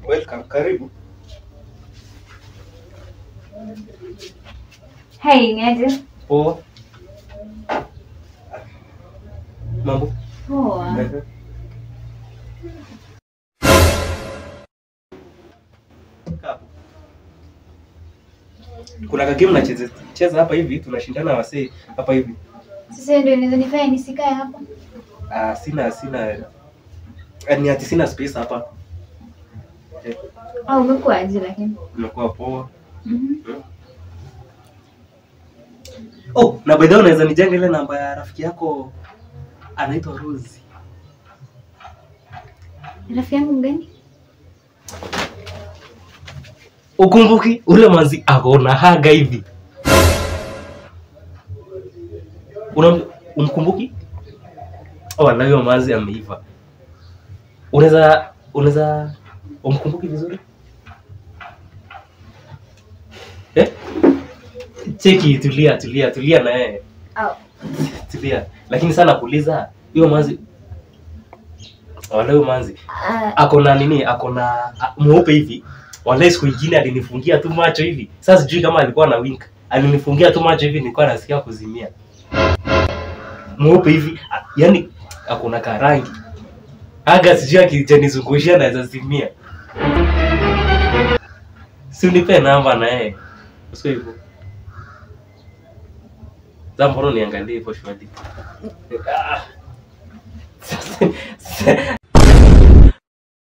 Welcome, karibu. Hey, niaje? Poa. Mambo? Poa. Kaa hapo. Kuna kagame nacheza cheza hapa hivi, tunashindana wasee hapa hivi. Sasa ndio inaweza nifanya nisikae hapa. Ah, sina sina ni ati sina space hapa. Eh, Au umekuwa aje lakini? Nimekuwa poa. Mhm. Oh, na by the way unaweza nijenga ile namba ya rafiki yako anaitwa Rose. Rafiki yangu mgani? Ukumbuki ule manzi akona haga hivi. Una umkumbuki? Oh, na huyo manzi ameiva. Unaweza unaweza umkumbuki vizuri? Eh? Cheki, tulia, tulia, tulia na yeye. Au. Tulia. Lakini sana kuuliza hiyo manzi wala huyo manzi Ah, ako na nini ako na a- mweupe hivi wale siku ingine alinifungia tu macho hivi sasa sijui kama alikuwa na wink alinifungia tu macho hivi nilikuwa nasikia kuzimia mweupe hivi a- yani ako na karangi aga sijui akijanizungushia naweza zimia si unipe namba na yeye usio hivyo za mbona niangalie hivyo shwadi Ah.